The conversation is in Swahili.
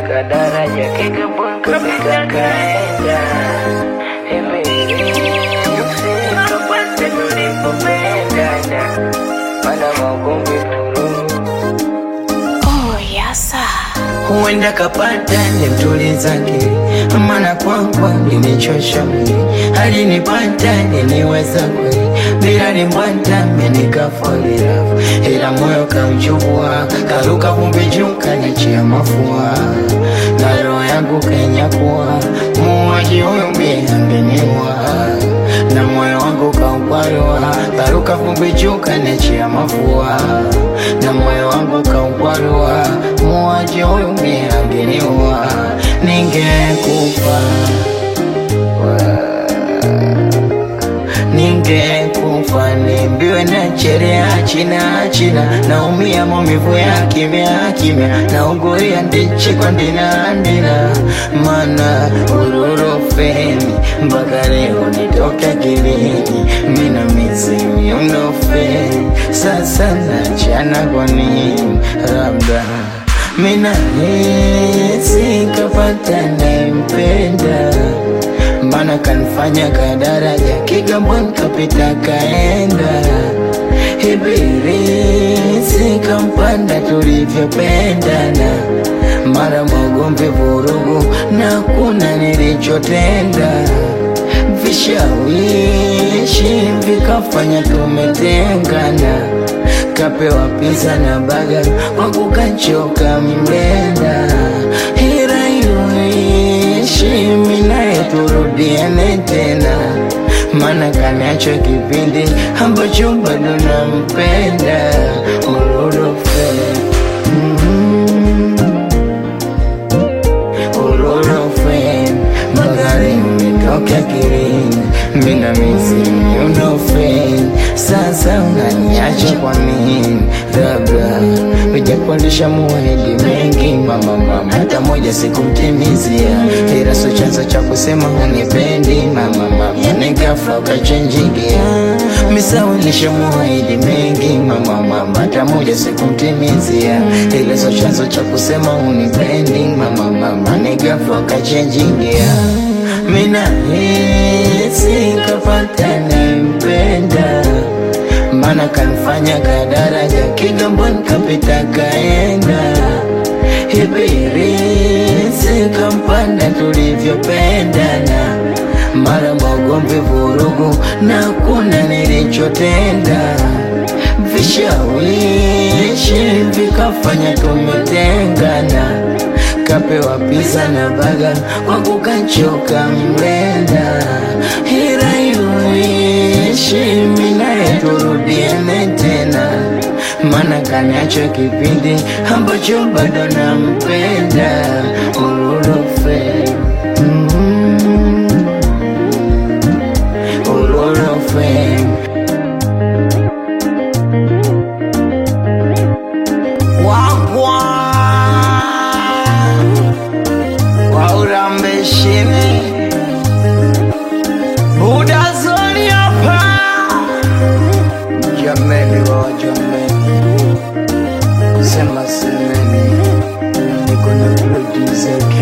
kadaraja kigamboni kapita kaenda hivi usikapate tulipopendana mana magombi furu Oh, yasa. huenda kapata nimtulizake, maana kwangwa ninichosha mwili, alinipata niniweza kweli, bila nimbwata menikafalira, ila moyo kauchukua, karuka vumbi juu kanichia mafua, na roho yangu kenyakuwa, muuaji huyu mie angeniua na moyo wangu kaukwarua, karuka vumbi juu kanichia mafua, na moyo wangu kaukwarua, muuaji huyu mie angeniua, ningekufa ningekufa nimbiwe na cherea china china naumia maumivu ya kimya kimya nauguria ndichi kwa ndina ndina mana ururofeni mpaka leo nitoke akilini mina mizimi unofeni sasa nachana kwa nini labda mina hisi kapata nempenda mana kanifanya kadaraja Kigamboni kapita kaenda Ibirisi kampanda tulivyopendana mara magomvi vurugu na kuna nilichotenda vishawishi vikafanya tumetengana kapewa pizza na baga kwa kukachoka mlenda ila iyoishi minaye turudiane tena mana kaniacho kipindi ambacho bado nampenda urorofe mm urorofe magari umetoka kirini mina mizimi unofe sasa unaniacha kwa nini labda ujapondesha muahidi mengi mama mama hata moja sikumtimizia ila so chanzo cha kusema unipendi mama mama nikafa ukachenjigia misawilisha muahidi mengi mama mama hata moja sikumtimizia ila so chanzo cha kusema unipendi mama mama nikafa ukachenjigia mina hisi kapata nempenda mana kanifanya kadaraja Kigamboni kapita kaenda Ibirisi kampanda tulivyopendana mara magomvi vurugu na kuna nilichotenda vishawishi vikafanya tumetengana kapewa pizza na baga kwa kukachoka mlenda ila yuishi minaye turudiane tena mana kaniacho kipindi ambacho bado nampenda ururofe mm, ururofe wagwa waurambeshini budazoni hapa jameni wa jameni kusema semeni niko na producer